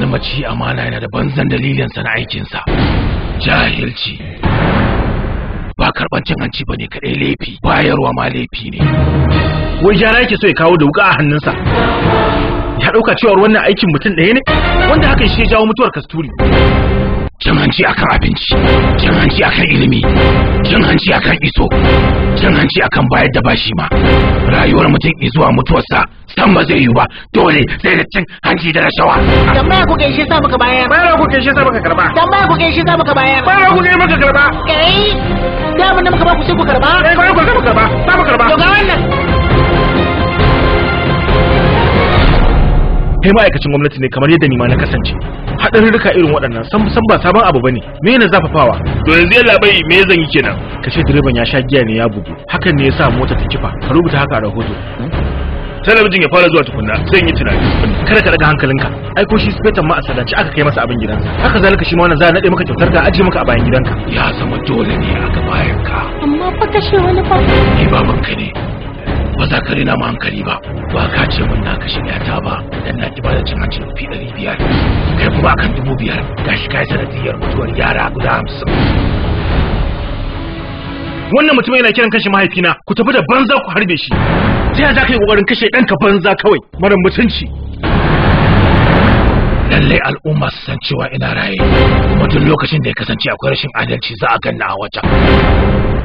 maci amana yana da banzan dalilinsa na aikinsa jahilci ba karban cin hanci bane kadai laifi bayarwa ma laifi ne wai gyara yake so ya kawo da wuka a hannunsa ya dauka cewa wannan aikin mutum ɗaya ne wanda hakan shi ya jawo mutuwar kasturi cin hanci akan abinci cin hanci akan ilimi cin hanci akan iso cin hanci akan bayar da bashi ma rayuwar mutum zuwa mutuwarsa san ba zai yi ba dole sai da cin hanci da rashawa tambaya ku gaishe sa muka bayar bayar ku gaishe sa muka karba tambaya ku gaishe sa muka bayar bayar ku gaishe muka karba kai da mun da muka ba ku sai ku karba eh bayar ku sai muka karba sa muka karba to ga wannan kai ma'aikacin gwamnati ne kamar yadda ni ma na kasance haɗarurruka irin waɗannan san san ba sabon abu bane me ne zafafawa to yanzu yalla bai me zan yi kenan kace direban ya sha giya ne ya bugu hakan ne yasa mota ta kifa ka rubuta haka a rahoto talabijin ya fara zuwa tukunna sai yi tunani kada ka daga hankalinka ai ko shi spetan ma a sadaci aka kai masa abin gidansa haka zalika shi ma wannan za a nade maka kyautar ka ajiye maka a bayan gidanka ya zama dole ne a ga bayan ka amma fa kashe wani fa ni babanka ne ba za ka rina ma hankali ba ba ka ce mun na kashe ta ba dan na ki bada cin hanci rufi ɗari biyar kai kuma akan dubu biyar gashi kai sanadiyar mutuwar yara guda hamsin wannan mutum yana kiran kashe mahaifina ku tafi da banza ku harbe shi ta yaya za ka yi kokarin kashe ɗanka banza kawai mara mutunci lallai al'umma su san cewa ina raye kuma duk lokacin da ya kasance akwai rashin adalci za a ganna a wajen